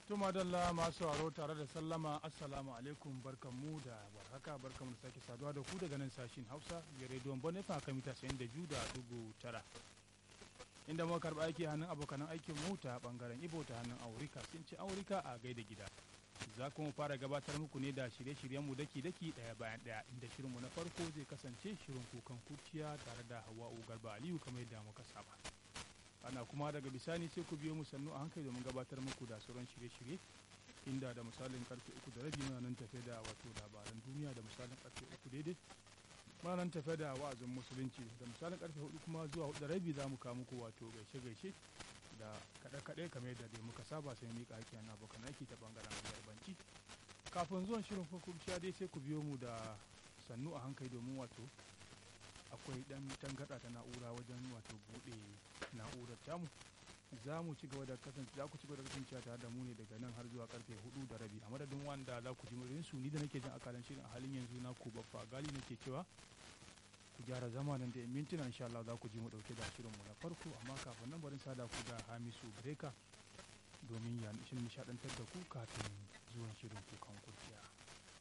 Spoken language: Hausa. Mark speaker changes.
Speaker 1: Tuma dalla masu sauraro tare da sallama assalamu alaikum barkanmu da warhaka barkanmu da sake saduwa da ku daga nan sashin Hausa ya rediyon Bonefa kan mita sayan da biyu da dugu tara. Inda muka karɓi aiki hannun abokanan aikin mu ta bangaren Ibo ta hannun Aurika sun ce Aurika a gaida gida. Za kuma fara gabatar muku ne da shirye-shiryenmu daki-daki ɗaya bayan ɗaya inda shirinmu na farko zai kasance shirin kukan kuciya tare da Hawa'u Garba Aliyu kamar yadda muka saba. ana kuma daga bisani sai ku biyo mu sannu a hankali domin gabatar muku da sauran shirye-shirye inda da misalin karfe uku da rabi muna nan tafe da wato labaran duniya da misalin karfe uku daidai muna nan tafe da wa'azin musulunci da misalin karfe hudu kuma zuwa hudu da rabi za mu kawo muku wato gaishe-gaishe da kaɗe-kaɗe kamar yadda dai muka saba sai mika aiki na abokan aiki ta bangaren yarbanci kafin zuwan shirin kurkurciya dai sai ku biyo mu da sannu a hankali domin wato akwai dan tangarɗa ta na'ura wajen wato buɗe na'urar tamu za mu ci gaba da kasance za ku ci gaba da kasancewa tare da mu ne daga nan har zuwa karfe hudu da rabi a madadin wanda za ku ji murin su ni da nake jin akalan shirin a halin yanzu na ku baffa gali nake cewa ku gyara zama nan da mintuna insha Allah za ku ji mu dauke da shirin mu na farko amma kafin nan barin sada ku da Hamisu Breka domin ya nishadantar da ku kafin zuwan shirin kukan kurciya.